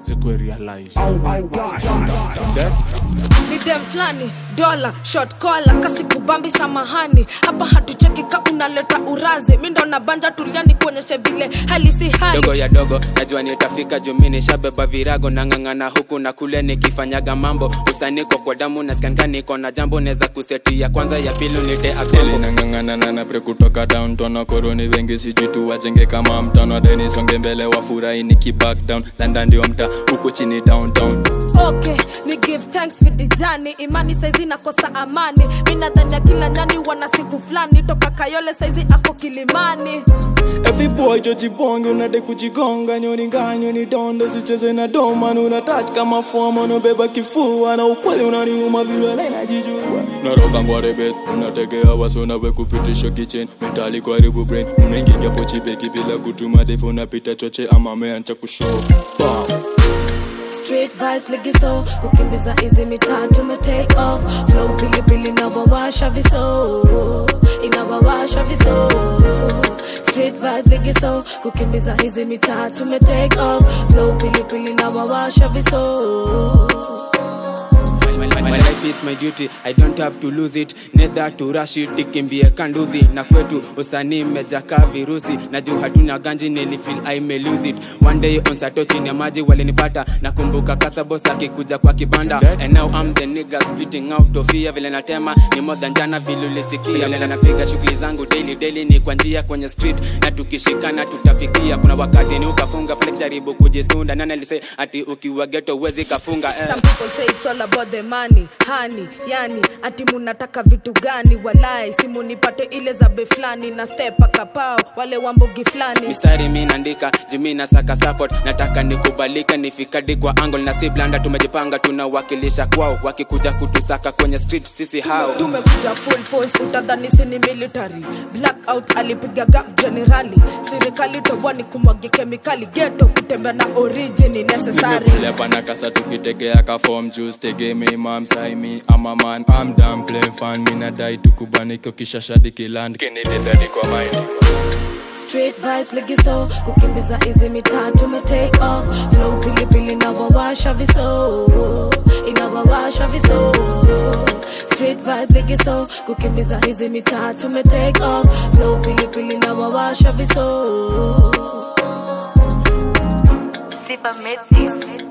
zikwe realize Then, ni dem flani dola shot kola kasi kubambi samahani hapa hatucheki ka unaleta urazi mi ndo nabanja tuliani kuonyeshe vile hali si hali dogo ya dogo najua nitafika jumini shabeba virago nang'ang'ana huku na kule nikifanyaga mambo usaniko kwa damu naskankaniko na jambo neza kuseti ya kwanza ya pili nite Deli akombo nang'ang'ana na pre kutoka downtown wakoroni wengi sijitu wajenge kama mtano adeni songe mbele wafurahi niki back down landa ndio mta huku chini downtown okay ni give thanks for the journey imani saizi nakosa amani mi nadhani ya kila nyani wana siku fulani toka kayole saizi ako kilimani Every boy jojiponge unade kujigonga nyoni nganyo ni donde sicheze na doma una touch kama fomo unabeba kifua na ukweli unaniuma vile najijua naroka ngwarebet unategea wasona we kupitisha kitchen mentali karibu brain unaingia pochibeki bila kutuma defu unapita choche ama meancha kushow Bam. Street vibes ligiso kukimbiza hizi mitaa tume take off flow pilipili inawawasha viso inawawasha viso Street vibes ligiso kukimbiza hizi mitaa tume take off flow pilipili inawawasha viso My life is my duty, I don't have to lose it Neither to rush it, ikimbie kanduthi Na kwetu usanii mmejaka virusi Na juu hatuna ganji nilifeel I may lose it One day on sato chini ya maji walinipata Nakumbuka kasabos akikuja kwa kibanda And now I'm the nigga splitting out of fear Vile natema ni more than jana vile ulisikia Vile napiga shughuli zangu daily daily ni kwa njia kwenye street Na tukishikana tutafikia Kuna wakati ni ukafunga flex jaribu kujisunda Nani alisay ati ukiwa ghetto uwezi kafunga eh. Some people say it's all about the money, honey, yani ati munataka vitu gani walai simu nipate ile za be fulani na step akapao wale wambogi fulani mistari mi naandika jumi na saka support nataka nikubalika nifikadi kwa angle na si blanda tumejipanga tunawakilisha kwao wakikuja kutusaka kwenye street sisi hao tumekuja full force utadhani sini military blackout alipiga gap generali serikali tobwani kumwagi kemikali geto kutembea na origin ni necessary Nimekuja pana kasa tukitegea ka form juice tegemei mam sai mi ama man I'm done playing fun mi nadai tukubaniko kisha shadiki land kinidedadi kwa mind Street vibes ligiso kukimbiza hizi mitaa tume take off flow pilipili inawawasha viso inawawasha viso Street vibes ligiso kukimbiza hizi mitaa tume take off flow pilipili inawawasha viso Sipa made this.